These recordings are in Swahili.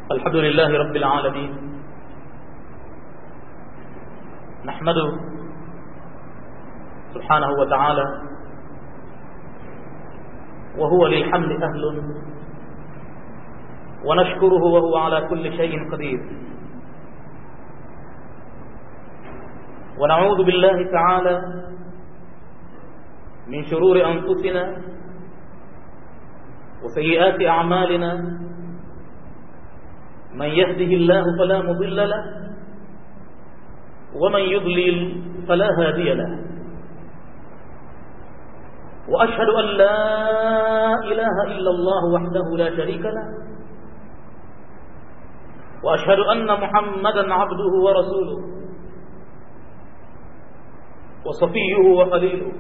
الحمد لله رب العالمين نحمده سبحانه وتعالى وهو للحمد أهل ونشكره وهو على كل شيء قدير ونعوذ بالله تعالى من شرور أنفسنا وسيئات أعمالنا من يهده الله فلا مضل له ومن يضلل فلا هادي له وأشهد أن لا إله إلا الله وحده لا شريك له وأشهد أن محمدا عبده ورسوله وصفيه وخليله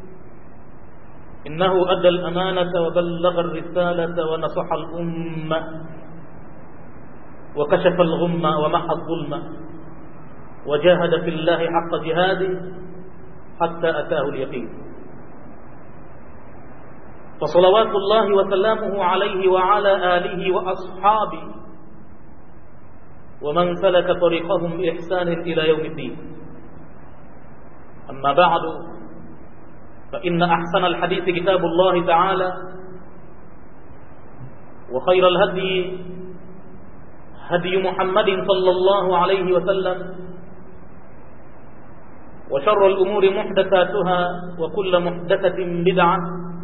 إنه أدى الأمانة وبلغ الرسالة ونصح الأمة وكشف الغمة ومحى الظلمة وجاهد في الله حق جهاده حتى أتاه اليقين فصلوات الله وسلامه عليه وعلى آله وأصحابه ومن سلك طريقهم بإحسان إلى يوم الدين أما بعد فإن أحسن الحديث كتاب الله تعالى وخير الهدي هدي محمد صلى الله عليه وسلم وشر الأمور محدثاتها وكل محدثة بدعة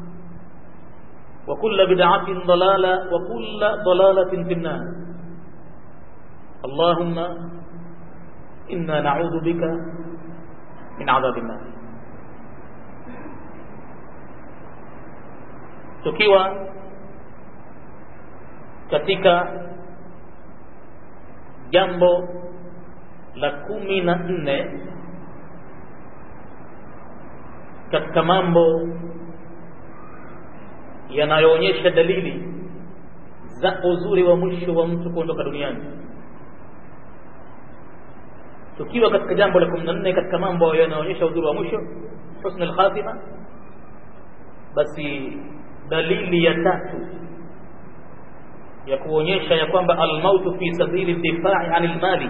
وكل بدعة ضلالة وكل ضلالة في النار اللهم إنا نعوذ بك من عذاب النار tukiwa katika jambo la kumi na nne katika mambo yanayoonyesha dalili za uzuri wa mwisho wa mtu kuondoka duniani tukiwa katika jambo la kumi na nne katika mambo yanayoonyesha uzuri wa mwisho husn alkhatima basi dalili ya tatu ya kuonyesha ya kwamba almautu fi sabili difai anil mali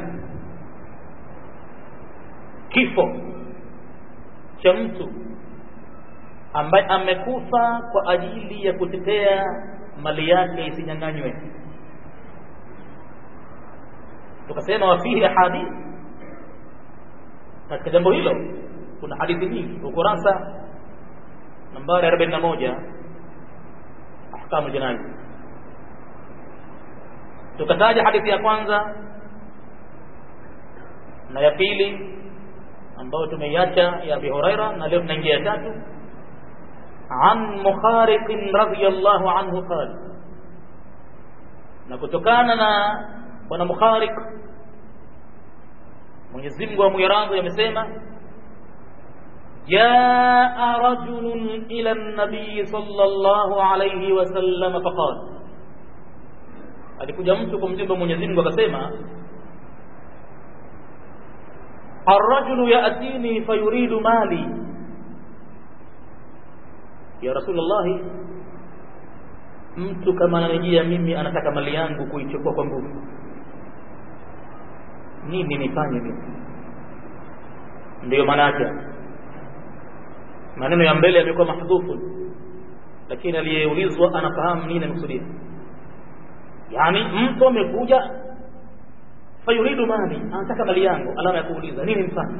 kifo cha mtu ambaye amekufa kwa ajili ya kutetea mali yake isinyang'anywe tukasema wafihi ahadith katika jambo hilo kuna hadithi nyingi ukurasa nambari 41 ahkamu jinai tukataja hadithi ya kwanza na ya pili ambayo tumeiacha ya Abi Huraira na leo tunaingia ya tatu an Mukhariq radhiyallahu anhu qala na kutokana na bwana Mukhariq Mwenyezi Mungu amwiradhi amesema جاء رجل إلى النبي صلى الله عليه وسلم فقال alikuja mtu kumjumba Mwenyezi Mungu akasema الرجل يأتيني فيريد مالي يا رسول الله mtu kama ananijia mimi anataka mali yangu kuichukua kwa nguvu nini nifanye mimi ndiyo maana yake maneno ya mbele yamekuwa mahdhufu lakini aliyeulizwa anafahamu nini anakusudia yani mtu amekuja fayuridu mali anataka mali yangu alama ya kuuliza nini mfanye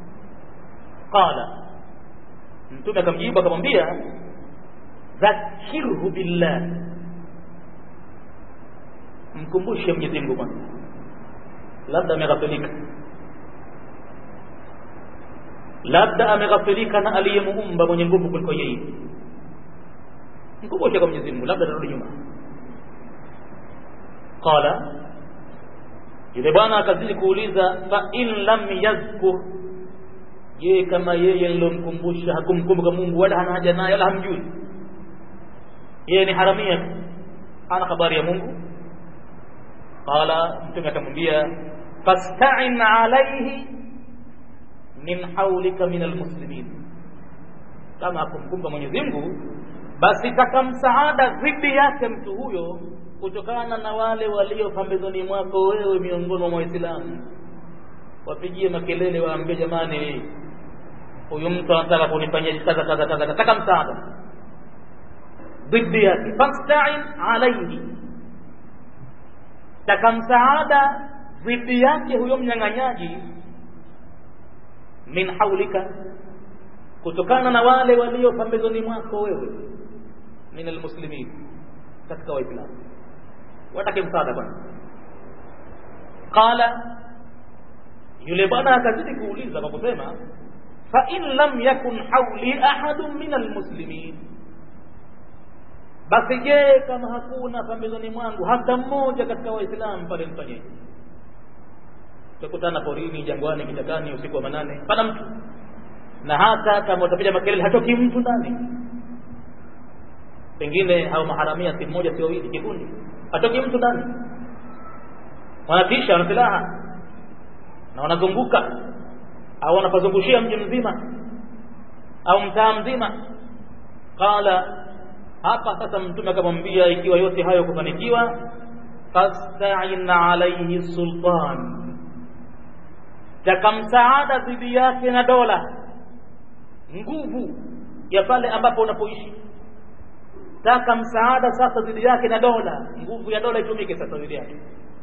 qala mtume akamjibu akamwambia dhakirhu billah mkumbushe Mwenyezi Mungu kwanza labda ameghafilika labda ameghafilika na aliyemuumba mwenye nguvu kuliko yeye mkumbushe kwa Mwenyezi Mungu labda tarudi nyuma qala yule bwana akazidi kuuliza fa in lam yazkur je kama yeye nilomkumbusha hakumkumbuka Mungu wala hana haja naye wala hamjui yeye ni haramia hana habari ya Mungu qala mtume akamwambia fasta'in alayhi min haulika min almuslimin kama hakumkumbuka Mwenyezi Mungu basi taka msaada dhidi yake mtu huyo kutokana na wale walio pambezoni mwako wewe miongoni mwa waislamu wapigie makelele waambie jamani huyu mtu anataka kunifanyia kaza kaza kaza nataka msaada dhidi yake fastain alaihi taka msaada dhidi yake huyo mnyang'anyaji min haulika kutokana na wale walio pambezoni mwako wewe min almuslimin katika waislamu watake msaada bwana qala yule bwana akazidi kuuliza kwa kusema fa in lam yakun hauli ahadun min almuslimin basi je kama hakuna pambezoni mwangu hata mmoja katika waislamu pale mfanyeje utakutana porini jangwani kichakani usiku wa manane pana mtu na hata kama utapiga makelele hatoki mtu ndani pengine hao maharamia si mmoja si wawili kikundi hatoki mtu ndani wanatisha wana silaha na wanazunguka au wanapazungushia mji mzima au mtaa mzima qala hapa sasa mtume akamwambia ikiwa yote hayo kufanikiwa fastain alaihi sultan taka msaada dhidi yake na dola nguvu ya pale ambapo unapoishi taka msaada sasa dhidi yake na dola nguvu ya dola itumike sasa dhidi yake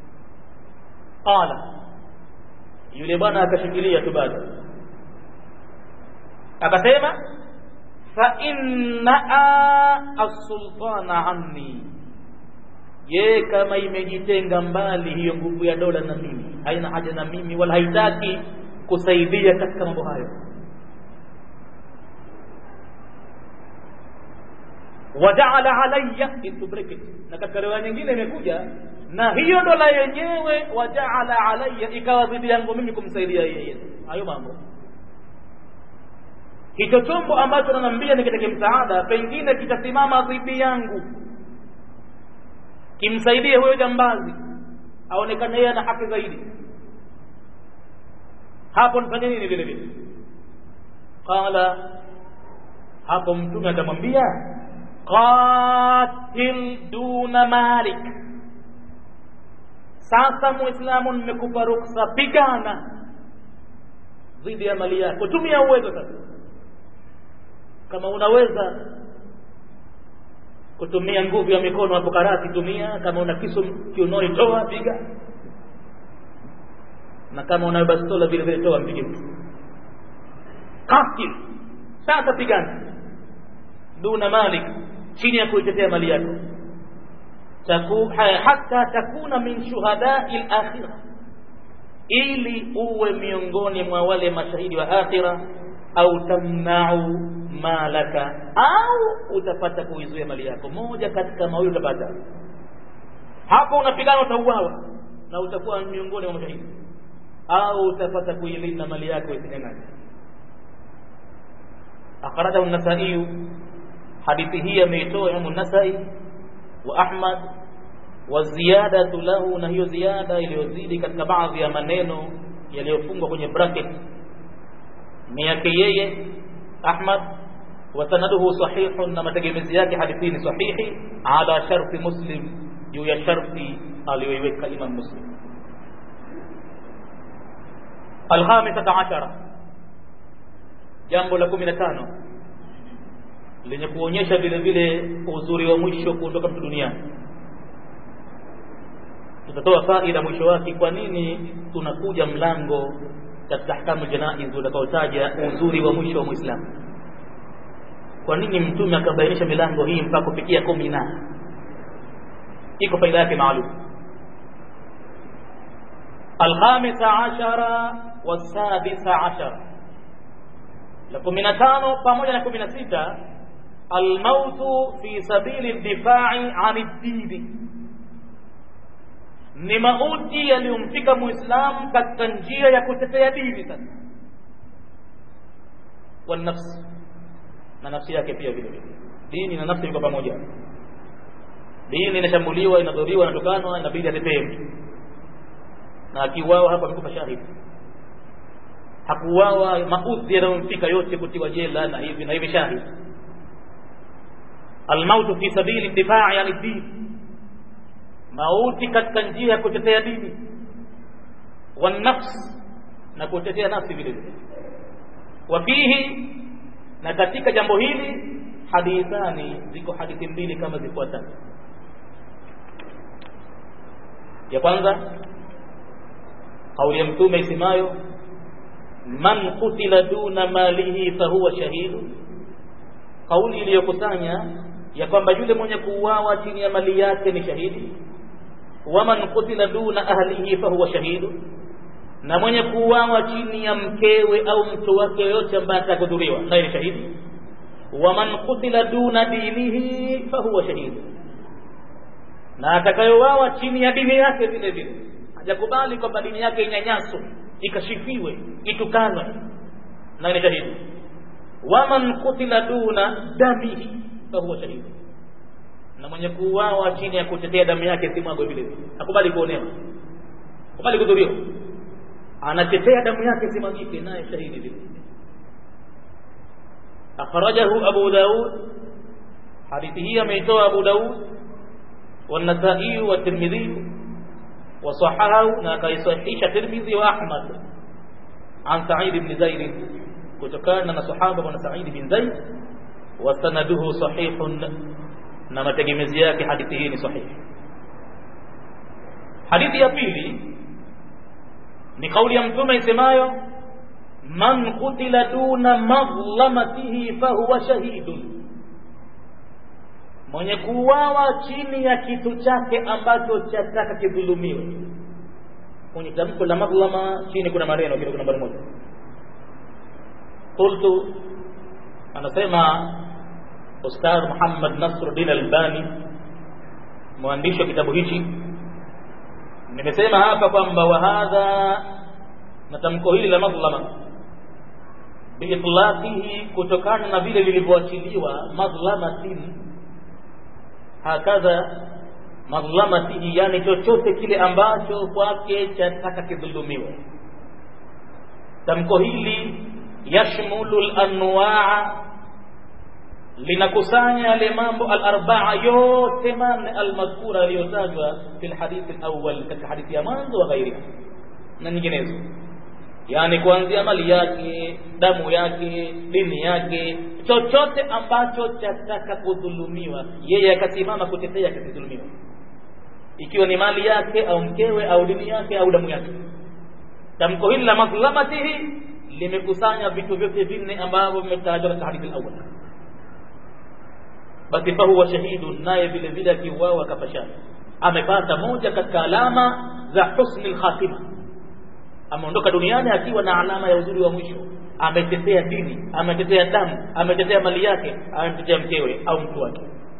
qala yule bwana akashikilia tu bado akasema fa innaa as-sultana anni ye kama imejitenga mbali hiyo nguvu ya dola na mimi haina haja na mimi wala haitaki kusaidia katika mambo hayo wajaala alayya into bracket na katika riwaya nyingine imekuja na hiyo dola yenyewe wajaala alayya ikawa dhidi yangu mimi kumsaidia yeye hayo mambo hicho chombo ambacho nanambia nikitake msaada pengine kitasimama dhidi yangu kimsaidie huyo jambazi aonekane yeye ana haki zaidi hapo nifanye nini vile vile qala hapo mtume atamwambia qatil duna malik sasa muislamu nimekupa ruksa pigana dhidi ya mali yako tumia uwezo sasa kama unaweza kutumia nguvu ya mikono hapo karati tumia kama una kisu kiunoni toa piga na kama una bastola vile vile toa mpige mtu qatil sasa pigana duna malik chini ya kuitetea mali yako Taku, hata takuna min shuhadai lakhira ili uwe miongoni mwa wale mashahidi wa akhira au tamnau malaka au utapata kuizuia mali yako moja katika mawili utapata hapo unapigana utauawa na utakuwa miongoni mwa mashahidi au utapata kuilinda mali yako isinyang'anye akhrajahu an-nasai hadithi hii ameitoa Imam an-Nasai wa Ahmad wa ziyadatu lahu na hiyo ziada iliyozidi katika baadhi ya maneno yaliyofungwa kwenye bracket ni yake yeye Ahmad wa sanaduhu sahihun na mategemezi yake hadithi ni sahihi ala sharti Muslim juu ya sharti aliyoiweka Imam Muslim alkhamisata ashara jambo la kumi na tano lenye kuonyesha vile vile uzuri wa mwisho kuondoka mtu duniani tutatoa faida mwisho wake kwa nini tunakuja mlango katika ahkamu janaiz utakaotaja uzuri wa mwisho wa muislamu kwa nini mtume akabainisha milango hii mpaka kufikia kumi na iko faida yake maalum alkhamisa ashara wasadisa ashara la kumi na tano pamoja na kumi na sita almautu fi sabili ldifai ani ddini ni mauti yaliyomfika muislamu katika njia ya kutetea dini sasa wanafsi na nafsi yake pia vile vile dini na nafsi iko pamoja dini inashambuliwa inadhuriwa inatukanwa inabidi atetee mtu na akiuawa hapa amekufa shahidi hakuuawa maudhi yanayomfika yote kutiwa jela na hivi na hivi shahidi almautu fi sabili difai yani dini mauti katika njia ya kutetea dini wanafsi na kutetea nafsi vile vile wafihi na katika jambo hili hadithani ziko hadithi mbili kama zifuatavyo ya kwanza kauli ya mtume isemayo man kutila duna malihi fahuwa shahidu kauli iliyokusanya ya kwamba yule mwenye kuuawa chini ya mali yake ni shahidi waman kutila duna ahlihi fahuwa shahidu na mwenye kuuawa chini ya mkewe au mtu wake yoyote ambaye atakudhuriwa naye ni shahidi waman kutila duna dinihi fahuwa shahidu na atakayouawa chini ya dini yake vile vile hajakubali kwamba dini yake inyanyaswe ikashifiwe itukanwe naye ni shahidi waman kutila duna damihi fahuwa shahidu na mwenye kuuawa chini ya kutetea damu yake simwagwe vile vile akubali kuonewa akubali kudhuriwa anatetea damu yake simwagike naye shahidi vile akhrajahu abu daud hadithi hii ameitoa abu daud والنسائي والترمذي وصححه نكايصحيح الترمذي واحمد عن سعيد بن زيد kutokana na sahaba bwana Said bin Zaid wa sanaduhu sahihun na mategemezi yake hadithi hii ni sahihi hadithi ya pili ni kauli ya mtume isemayo man qutila duna madhlamatihi fahuwa shahidun mwenye kuuawa chini ya kitu chake ambacho chataka kidhulumiwe kwenye tamko la madhlama chini kuna maneno kidogo nambari moja qultu anasema ustadh Muhammad Nasruddin Albani mwandishi wa kitabu hichi nimesema hapa kwamba wahadha na tamko hili la madhlama biitlaqihi kutokana na vile lilivyoachiliwa madhlamatin hakadha madhlamatihi yani chochote kile ambacho kwake chataka kidhulumiwe tamko hili yashmulu lanwaa linakusanya yale mambo alarbaa yote manne almadhkura yaliyotajwa fi lhadithi lawal katika hadithi ya mwanzo wa ghairiha na nyinginezo yaani kuanzia mali yake damu yake dini yake chochote ambacho chataka kudhulumiwa yeye akasimama kutetea kisidhulumiwa ikiwa ni mali yake au mkewe au dini yake au damu yake tamko hili la madhlamatihi limekusanya vitu vyote vinne ambavyo vimetajwa katika hadithi al-awwal basi fahuwa shahidun naye vile vile akiuawa akapashana amepata moja katika alama za husni lkhatima ameondoka duniani akiwa na alama ya uzuri wa mwisho ametetea dini ametetea damu ametetea mali yake ametetea mkewe au mtu wake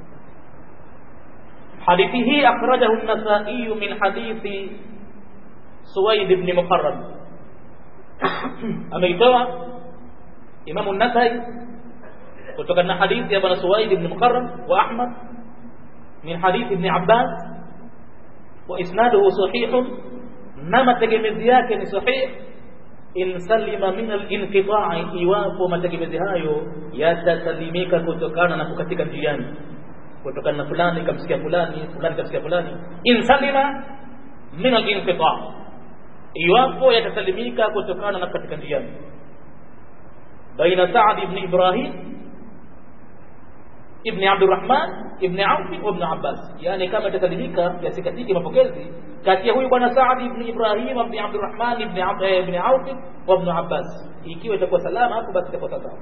hadithi hii akhrajahu an-nasai min hadithi suwaid ibn muqarrab ameitoa imamu an-nasai kutokana na hadithi ya bwana suwaid ibn muqarrab wa ahmad min hadithi ibn abbas wa isnaduhu sahihun na mategemezi yake ni sahih in salima min al-inqita'i iwapo mategemezi hayo yatasalimika kutokana na kukatika njiani kutokana na fulani kamsikia fulani fulani kamsikia fulani in salima min al-inqita' iwapo yatasalimika kutokana na katika njiani baina Sa'd ibn Ibrahim ibn Abdurrahman ibn Auf wa ibn Abbas yani kama itasalimika yasikatike mapokezi kati ya huyu bwana Saad ibn Ibrahim ibn Abdurrahman ibn ibn Auf wa ibn Abbas ikiwa itakuwa salama hapo basi itakuwa sawa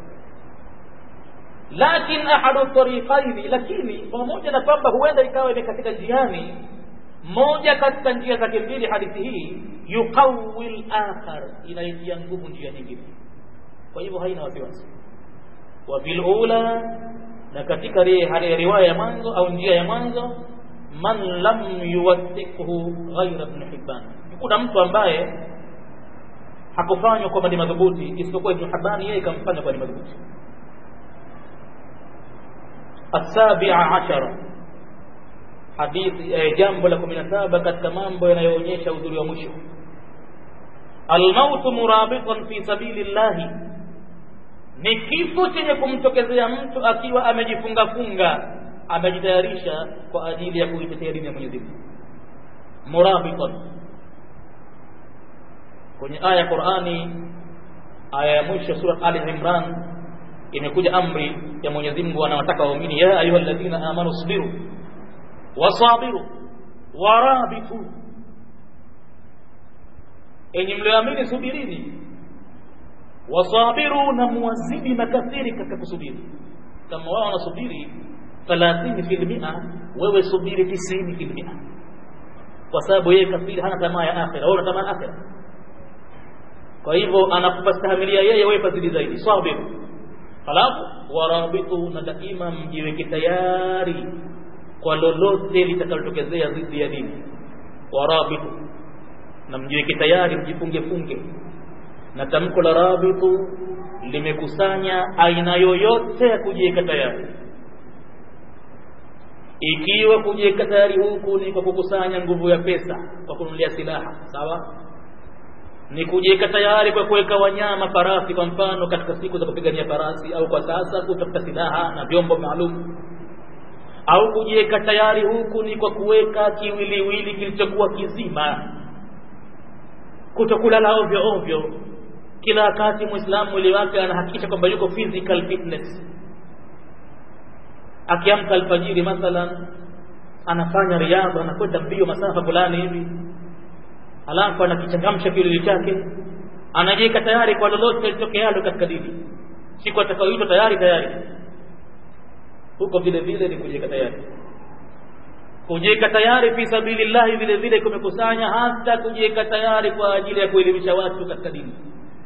lakin ahadu tariqaini lakini pamoja na kwamba huenda ikawa imekatika njiani moja katika njia zake mbili hadithi hii yuqawi al-akhar inaitia nguvu njia nyingine kwa hivyo haina wasiwasi wa fil ula na katika riwaya ya mwanzo au njia ya mwanzo man lam yuwathiqhu ghayra ibn Hibban kuna mtu ambaye hakufanywa kwamba ni madhubuti isipokuwa Ibn Hibban yeye kamfanya kwa ni madhubuti السابع عشر حديث jambo la 17 katika mambo yanayoonyesha udhuri wa mwisho almautu murabitan fi sabilillahi ni kifo chenye kumtokezea mtu akiwa amejifunga funga amejitayarisha kwa ajili ya kuitetea dini ya Mwenyezi Mungu murabitan kwenye aya ya Qur'ani aya ya mwisho sura Ali Imran imekuja amri ya Mwenyezi Mungu anawataka waumini ya ayyuhalladhina amanu sabiru wasabiru warabitu enyi mlioamini subirini wasabiru na muwazidi makafiri katika kusubiri kama wao wanasubiri 30 fil mia wewe subiri 90 fil mia kwa sababu yeye kafiri hana tamaa ya akhira wewe una tamaa ya akhira kwa hivyo anakupastahimilia yeye wewe fadhili zaidi sabir halafu warabitu na daima mjiweke tayari kwa lolote litakalotokezea dhidi ya dini warabitu na mjiweke tayari mjifunge funge na tamko la rabitu limekusanya aina yoyote ya kujiweka tayari ikiwa kujiweka tayari huku ni kwa kukusanya nguvu ya pesa kwa kununulia silaha sawa ni kujiweka tayari kwa kuweka wanyama farasi kwa mfano katika siku za kupigania farasi au kwa sasa kutafuta silaha na vyombo maalum au kujiweka tayari huku ni kwa kuweka kiwiliwili kilichokuwa kizima kutokulala ovyo ovyo kila wakati muislamu mwili wake anahakikisha kwamba yuko physical fitness akiamka alfajiri mathalan anafanya riadha anakwenda mbio masafa fulani hivi alafu anakichangamsha kilili chake anajiweka tayari kwa lolote litokealo katika dini siku atakayoitwa tayari tayari huko vile vile ni kujiweka tayari kujiweka tayari fi sabilillahi vile vile kumekusanya hata kujiweka tayari kwa ajili ya kuelimisha watu katika dini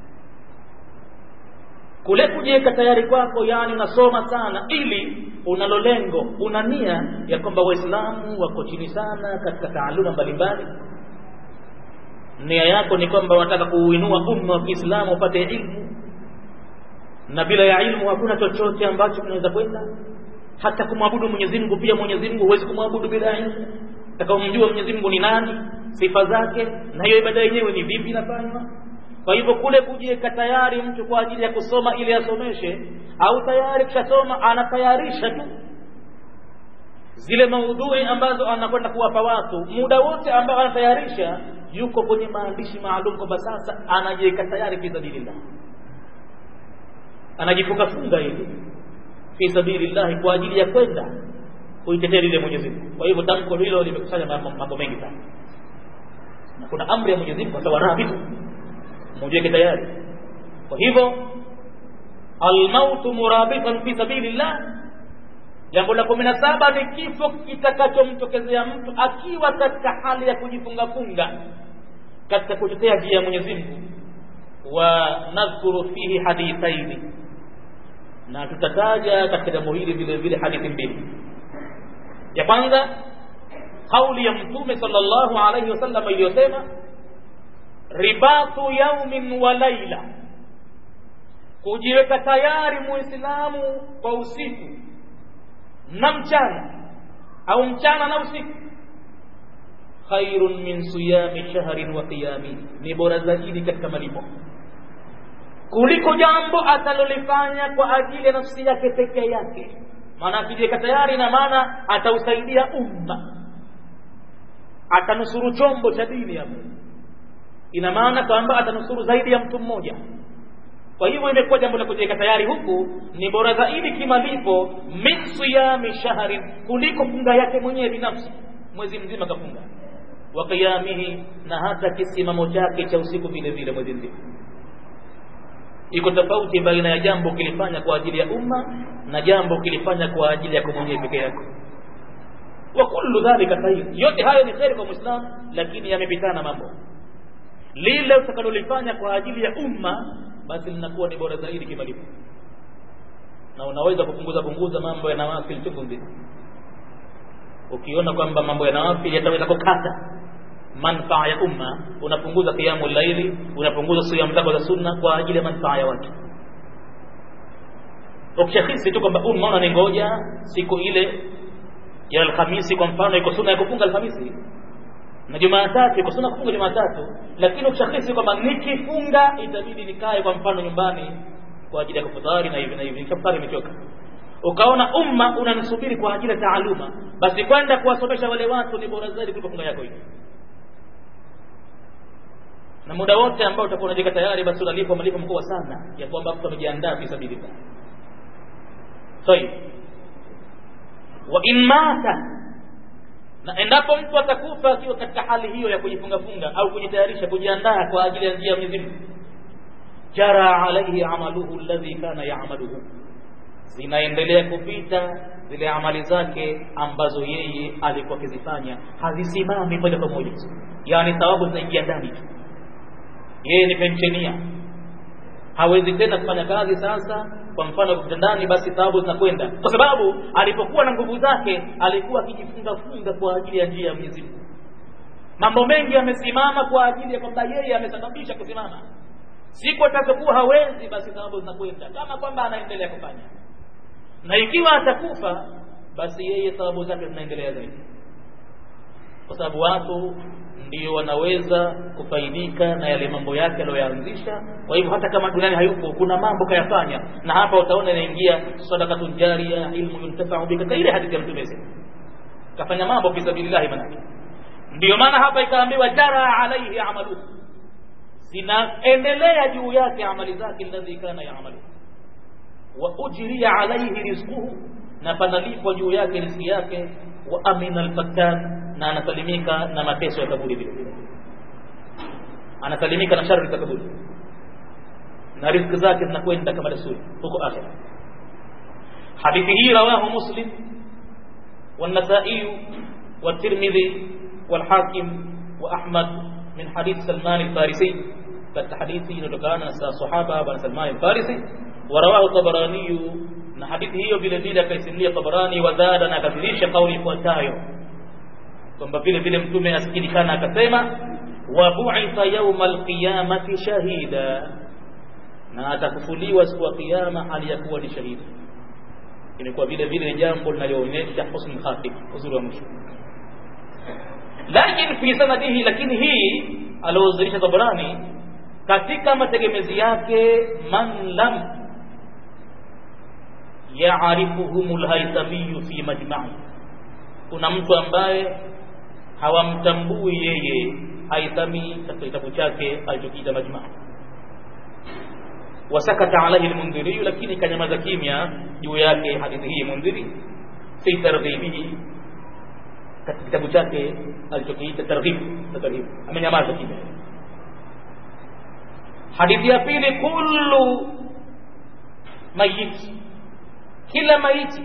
kule kujiweka tayari kwako yani unasoma sana ili unalo lengo una nia ya kwamba waislamu wako chini sana katika taaluma mbalimbali nia yako ni kwamba unataka kuuinua umma wa Kiislamu upate ilmu na bila ya ilmu hakuna chochote ambacho kinaweza kwenda hata kumwabudu Mwenyezi Mungu pia Mwenyezi Mungu huwezi kumwabudu bila ilmu utakaomjua Mwenyezi Mungu ni nani sifa zake na hiyo ibada yenyewe ni vipi inafanywa kwa hivyo kule kujiweka tayari mtu kwa ajili ya kusoma ili asomeshe au tayari kishasoma anatayarisha tu zile maudhui ambazo anakwenda kuwapa watu muda wote ambao anatayarisha yuko kwenye maandishi maalum kwamba sasa anajiweka tayari fi sabilillah anajifunga funga hivi fi sabilillah kwa ajili ya kwenda kuitetea lile Mwenyezi Mungu kwa hivyo tamko hilo limekusanya mambo mengi sana na kuna amri ya Mwenyezi Mungu kwa sababu rabitu mujiweke tayari kwa hivyo almautu murabitan fi sabilillah jambo la kumi na saba ni kifo kitakachomtokezea mtu akiwa katika hali ya kujifunga funga katika kutetea njia ya Mwenyezi Mungu wa nadhkuru fihi hadithaini na tutataja katika jambo hili vile vile hadithi mbili ya kwanza kauli ya mtume sallallahu alaihi wasallam iliyosema ribatu yaumin wa laila kujiweka tayari muislamu kwa usiku na mchana au mchana na usiku khairun min siyami shahrin wa qiyami ni bora zaidi katika malipo kuliko jambo atalolifanya kwa ajili ya nafsi yake peke yake maana akijiweka tayari na maana atausaidia umma atanusuru chombo cha dini hapo ina maana kwamba atanusuru zaidi ya mtu mmoja kwa hivyo imekuwa jambo la kujiweka tayari huku ni bora zaidi kimalipo min siyami shahrin kuliko funga yake mwenyewe binafsi mwezi mzima kafunga wa qiyamihi na hata kisimamo chake cha usiku vile vile mwezi mzima iko tofauti baina ya jambo ukilifanya kwa ajili ya umma na jambo ukilifanya kwa ajili yako mwenyewe peke yako wa kullu dhalika khair yote hayo ni kheri kwa muislamu lakini yamepitana mambo lile utakalolifanya kwa ajili ya umma basi linakuwa ni bora zaidi kimalipo na unaweza kupunguza punguza mambo ya nawafil chungu nzima ukiona kwamba mambo ya nawafil yataweza kukata manfaa ya umma unapunguza qiyamul laili unapunguza siyam zako za sunna kwa ajili ya manfaa ya watu ukishahisi tu kwamba umma unaningoja siku ile ya alhamisi kwa mfano iko sunna ya kufunga alhamisi na jumatatu iko sunna kufunga jumatatu lakini ukishahisi kwamba nikifunga itabidi nikae kwa mfano nyumbani kwa ajili ya kufutari na hivi na hivi nikafutari imechoka ukaona umma unanisubiri kwa ajili ya taaluma basi kwenda kuwasomesha wale watu ni bora zaidi kuliko funga yako hiyo na muda wote ambao utakuwa unajenga tayari basi unalipwa malipo mkubwa sana ya kwamba mtu amejiandaa fi sabilillah tayib wa in mata na endapo mtu atakufa akiwa katika hali hiyo ya kujifunga funga au kujitayarisha kujiandaa kwa ajili ya njia ya Mwenyezi Mungu jara alaihi amaluhu alladhi kana ya'maluhu zinaendelea kupita zile amali zake ambazo yeye alikuwa akizifanya hazisimami moja kwa moja yaani thawabu zinaingia ndani tu yeye ni penshenia hawezi tena kufanya kazi sasa kwa mfano kitandani basi thawabu zinakwenda kwa sababu alipokuwa na nguvu zake alikuwa akijifunga funga kwa ajili ya njia ya Mwenyezi Mungu mambo mengi yamesimama kwa ajili ya kwamba yeye amesababisha kusimama siku atakapokuwa hawezi basi thawabu zinakwenda kama kwamba anaendelea kufanya na ikiwa atakufa basi yeye thawabu zake zinaendelea zaidi kwa sababu watu ndio wanaweza kufaidika na yale mambo yake aliyoyaanzisha kwa hivyo hata kama duniani hayupo kuna mambo kayafanya na hapa utaona inaingia sadaqatun jariya ilmu yuntafa'u bika ile hadithi ya mtume kafanya mambo fi sabilillah manake ndio maana hapa ikaambiwa jara alaihi amaluhu zinaendelea juu yake amali zake alladhi kana yaamalu wa ujriya alaihi rizquhu na panalipwa juu yake riziki yake wa amina alfattan na anasalimika na mateso ya kaburi vile vile anasalimika na shari za kaburi na riziki zake zinakwenda kama desturi huko akhira hadithi hii rawahu muslim والنسائي والترمذي والحاكم وأحمد من حديث سلمان الفارسي كالحديث ينتقان صحابة بن سلمان الفارسي ورواه الطبراني na hadithi hiyo vile vile akaisimulia Tabarani wazada na akathirisha kauli ifuatayo kwamba vile vile mtume asikilikana akasema wa bu'itha yawma alqiyamati shahida na atakufuliwa siku ya kiyama hali ya kuwa ni shahidi inakuwa vile vile jambo linaloonyesha husnul khatim uzuri wa mwisho lakini fi sanadihi lakini hii aliozilisha Tabarani katika mategemezi yake man lam yaarifuhum alhaithamiyu fi majma'i kuna mtu ambaye hawamtambui yeye haithami katika kitabu chake alichokiita majma' wasakata alaihi almundhiri lakini kanyamaza kimya juu yake hadithi hii mundhiri fi targhibihi katika kitabu chake alichokiita targhib na tarhib amenyamaza kimya hadithi ya pili kullu mayit kila maiti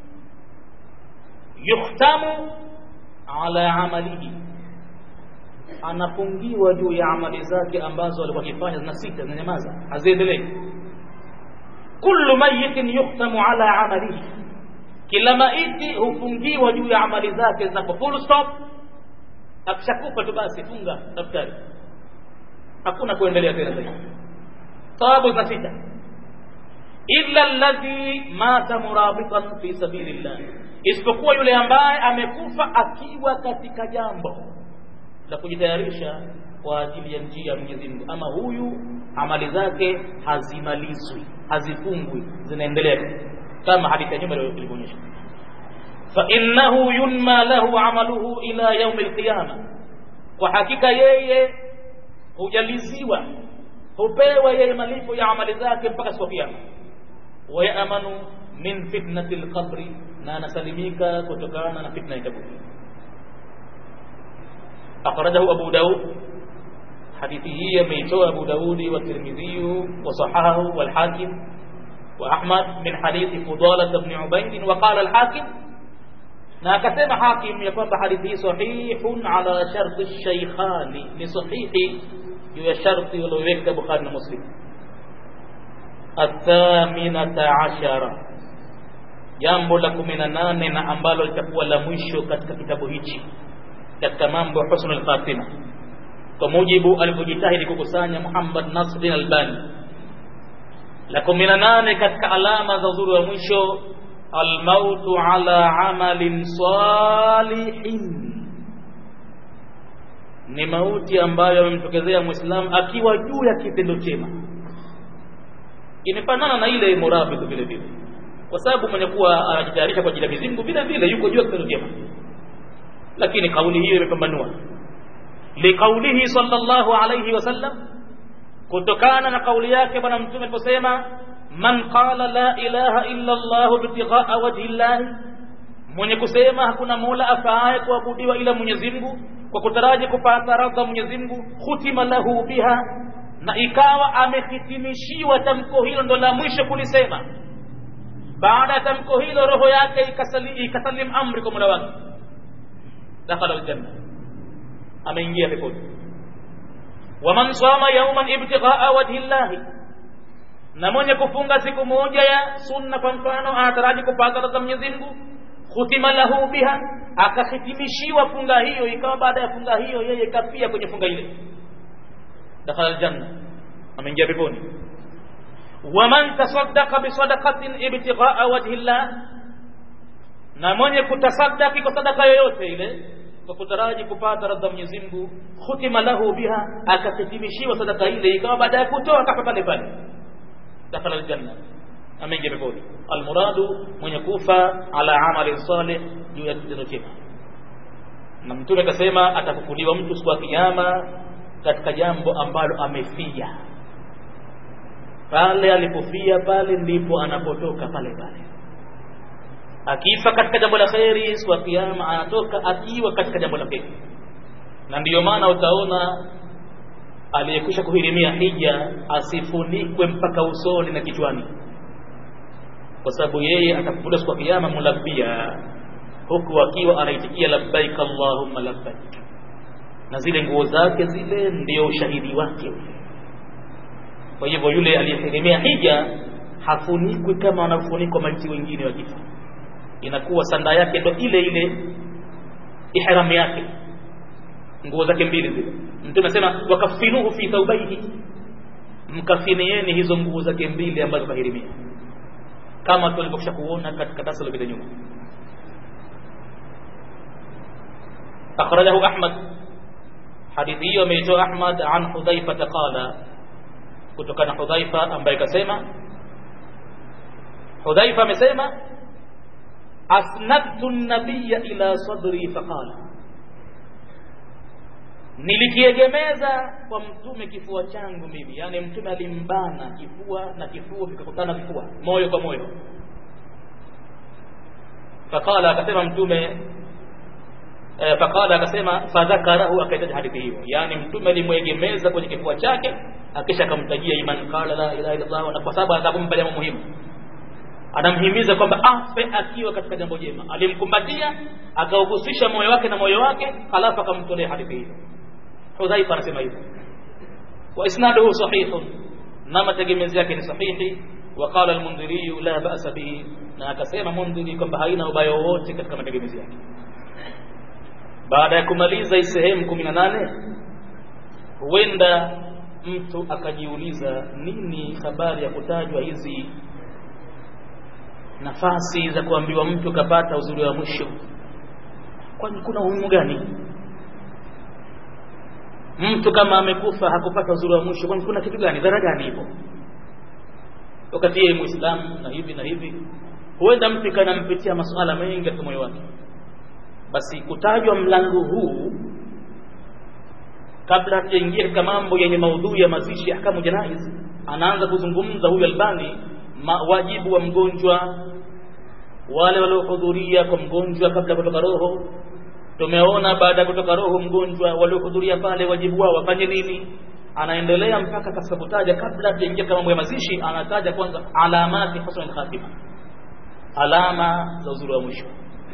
yuhtamu ala amalihi anafungiwa juu ya amali zake ambazo alikuwa akifanya zina sita zinanyamaza haziendelei kullu mayitin yuhtamu ala amalihi kila maiti hufungiwa juu ya amali zake zinapo full stop akishakufa tu basi funga daftari hakuna kuendelea tena zaidi sababu zina sita illa alladhi mata murabitan fi sabilillah isipokuwa yule ambaye amekufa akiwa katika jambo la kujitayarisha kwa ajili ya njia ya Mwenyezi Mungu ama huyu amali zake hazimalizwi hazifungwi zinaendelea kama hadithi ya nyuma ilivyoonyesha fa innahu yunma lahu amaluhu ila yaum alqiyama kwa hakika yeye hujaliziwa hupewa yeye malipo ya amali zake mpaka siku ya kiyama wayamanu min fitnati alqabri na anasalimika kutokana na fitna ya kaburi akhrajahu abu daud hadithi hii ameitoa abu daudi wa tirmidhi wa sahahahu wal hakim wa ahmad min hadithi fudala ibn ubayd wa qala al hakim na akasema hakim ya kwamba hadithi hii sahihun ala sharti shaykhani ni sahihi juu ya sharti walioweka bukhari na muslim athaminata ashara jambo la kumi na nane na ambalo litakuwa la mwisho katika kitabu hichi katika mambo ya husnul khatima kwa mujibu alivyojitahidi kukusanya Muhammad Nasruddin Albani la kumi na nane katika alama za uzuri wa mwisho almautu ala amalin salihin ni mauti ambayo amemtokezea muislamu akiwa juu ya kitendo chema imefanana na ile murabit vile vile kwa sababu mwenye kuwa anajitayarisha kwa ajili ya mizingu vile vile yuko juu ya kitendo chema lakini kauli hiyo imepambanua liqaulihi sallallahu alayhi wasallam kutokana na kauli yake bwana mtume aliposema man qala la ilaha illa Allah ibtighaa wajhi Allah mwenye kusema hakuna mola afaaye kuabudiwa ila Mwenyezi Mungu kwa kutaraji kupata radha Mwenyezi Mungu khutima lahu biha na ikawa amehitimishiwa tamko hilo ndo la mwisho kulisema baada ya tamko hilo roho yake ikasali, ikasalim amri kwa mola wake dakhala aljanna ameingia peponi waman sama yauman ibtighaa wajhi llahi na mwenye kufunga siku moja ya sunna kwa mfano anataraji kupata radha Mwenyezi Mungu khutima lahu biha akahitimishiwa funga hiyo ikawa baada ya funga hiyo yeye kafia kwenye funga ile dakhala aljanna ameingia peponi waman tasaddaqa bisadaqatin ibtighaa wajhi llah na mwenye kutasaddaki kwa sadaka yoyote ile kwa kutaraji kupata radha Mwenyezi Mungu khutima lahu biha akahitimishiwa sadaka ile ikawa baada ya kutoa kafa pale pale dakhala aljanna ameingia peponi almuradu mwenye kufa ala amali salih juu ya kitendo chema na mtume akasema atafufuliwa mtu siku ya kiyama katika jambo ambalo amefia pale alipofia pale ndipo anapotoka pale pale akifa katika jambo la kheri siku ya kiyama anatoka akiwa katika jambo la kheri na ndiyo maana utaona aliyekwisha kuhirimia hija asifunikwe mpaka usoni na kichwani kwa sababu yeye atafufuliwa siku ya kiyama mulabia huku akiwa anaitikia labbaik allahumma labbaik na zile nguo zake zile ndio ushahidi wake kwa hivyo yule aliyetegemea hija hafunikwi kama wanavyofunikwa maiti wengine wakifa inakuwa sanda yake ndo ile ile ihram yake nguo zake mbili zile mtume anasema wakafinuhu fi thawbaihi mkafinieni hizo nguo zake mbili ambazo kahirimia kama tulivyokwisha kuona katika darasa lililopita nyuma akhrajahu ahmad hadithi hiyo ameitoa ahmad an hudhaifa qala kutokana hudhaifa ambaye kasema hudhaifa amesema asnadtu nabiyya ila sadri faqala nilikiegemeza kwa mtume kifua changu mimi yani mtume alimbana kifua na kifua vikakutana kifua moyo kwa moyo faqala akasema mtume e, faqala akasema fadhakarahu akaitaja hadithi hiyo yani mtume alimwegemeza kwenye kifua chake akisha akamtajia iman qala la ilaha illa allah na kwa sababu atakumpa jambo muhimu anamhimiza kwamba afe akiwa katika jambo jema alimkumbatia akauhusisha moyo wake na moyo wake halafu akamtolea hadithi hiyo hudhaifa anasema hivyo wa isnaduhu sahihun na mategemezi yake ni sahihi وقال المنذري لا بأس به na akasema mundhiri kwamba haina ubaya wowote katika mategemezi yake baada ya kumaliza hii sehemu kumi na nane huenda mtu akajiuliza nini habari ya kutajwa hizi nafasi za kuambiwa mtu kapata uzuri wa mwisho kwani kuna umuhimu gani mtu kama amekufa hakupata uzuri wa mwisho kwani kuna kitu gani dhara gani ipo wakati yeye muislamu na hivi na hivi huenda mtu ikanampitia masuala mengi katika moyo wake basi kutajwa mlango huu kabla hatujaingia katika mambo yenye maudhui ya mazishi ya ahkamu janaiz anaanza kuzungumza huyu albani wajibu wa mgonjwa wale waliohudhuria kwa mgonjwa kabla ya kutoka roho tumeona baada ya kutoka roho mgonjwa waliohudhuria pale wajibu wao wafanye nini anaendelea mpaka katika kutaja kabla hatujaingia kama mambo ya mazishi anataja kwanza alamati husnul khatima alama za uzuri wa mwisho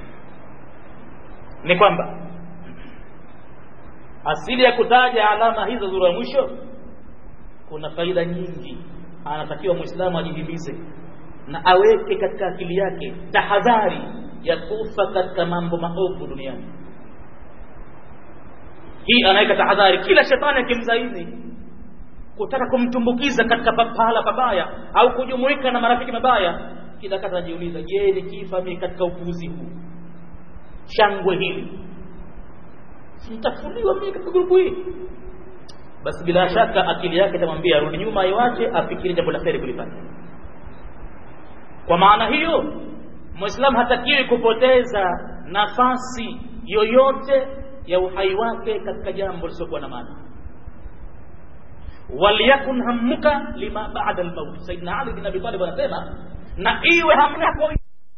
ni kwamba asili ya kutaja alama hizo uzuri wa mwisho kuna faida nyingi anatakiwa muislamu ajihimize na aweke katika akili yake tahadhari ya kufa katika mambo maovu duniani hii anaweka tahadhari kila shetani akimzaini kutaka kumtumbukiza katika pahala pabaya au kujumuika na marafiki mabaya kila kata anajiuliza je nikifa mimi katika upuuzi huu shangwe hili sitafuliwa mimi katika grupu hii basi bila shaka akili yake itamwambia arudi nyuma aiwache afikirie jambo la kheri kulifanya kwa maana hiyo muislamu hatakiwi kupoteza nafasi yoyote ya uhai wake katika jambo lisiokuwa na maana waliyakun hammuka lima bada lmauti saidna ali bin abi talib anasema na iwe hamu yako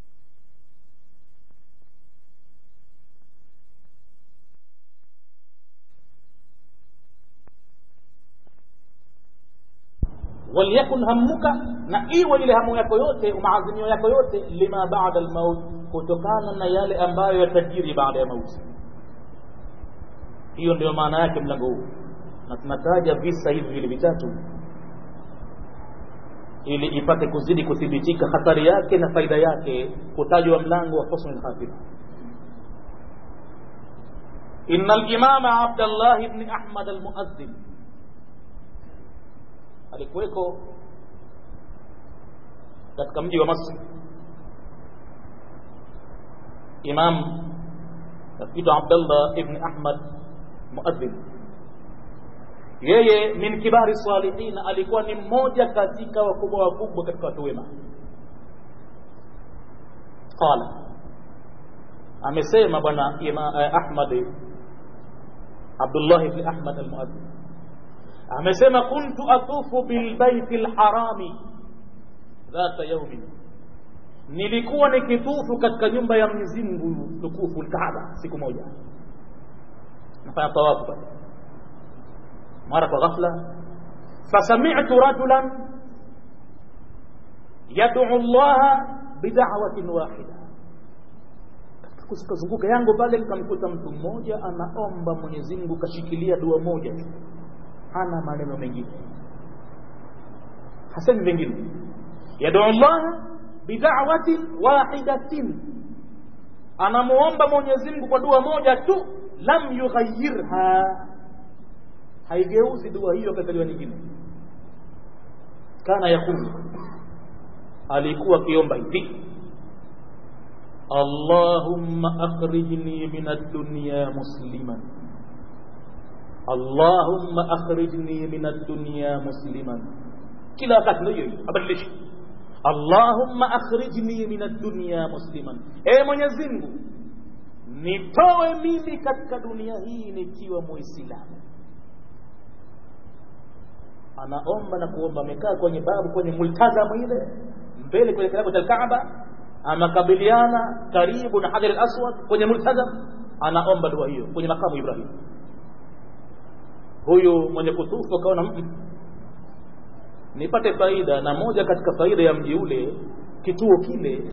waliyakun hammuka na iwe ile hamu yako yote maazimio yako yote lima bada lmaut kutokana na yale ambayo yatajiri baada ya mauti hiyo ndio maana yake mlango huu na tunataja visa hivi vile vitatu ili ipate kuzidi kuthibitika hatari yake na faida yake kutajwa mlango wa husnul khatima inna al-imama Abdullah ibn Ahmad al-Muazzin alikuweko katika mji wa Masri imam nafikiri Abdullah ibn Ahmad muadhin yeye min kibari salihin alikuwa ni mmoja katika wakubwa wakubwa katika watu wema qala amesema bwana Ahmad Abdullah ibn Ahmad al-Muadhdhin amesema kuntu atufu bilbaiti lharami dhata yaumin nilikuwa nikitufu katika nyumba ya Mwenyezi Mungu tukufu Kaaba siku moja nafanya tawafu pale mara kwa ghafla fasami'tu rajulan yad'u Allah bid'awatin wahida kuzunguka yangu pale nikamkuta mtu mmoja anaomba Mwenyezi Mungu kashikilia dua moja tu hana maneno mengine hasemi mengine yad'u Allah bid'awatin wahidatin anamuomba Mwenyezi Mungu kwa dua moja tu lam yughayyirha haigeuzi dua hiyo katika dua nyingine kana yakulu alikuwa akiomba hivi Allahumma akhrijni min ad-dunya musliman Allahumma akhrijni min ad-dunya musliman kila wakati ndio hiyo abadilishi Allahumma akhrijni min ad-dunya musliman e Mwenyezi Mungu nitoe mimi katika dunia hii nikiwa muislamu anaomba na kuomba amekaa kwenye babu kwenye multazamu ile mbele kwenye kitabu cha Kaaba amakabiliana karibu na Hajar al-Aswad kwenye multazam anaomba dua hiyo kwenye makamu Ibrahim huyu mwenye kutufu akaona nipate faida na moja katika faida ya mji ule kituo kile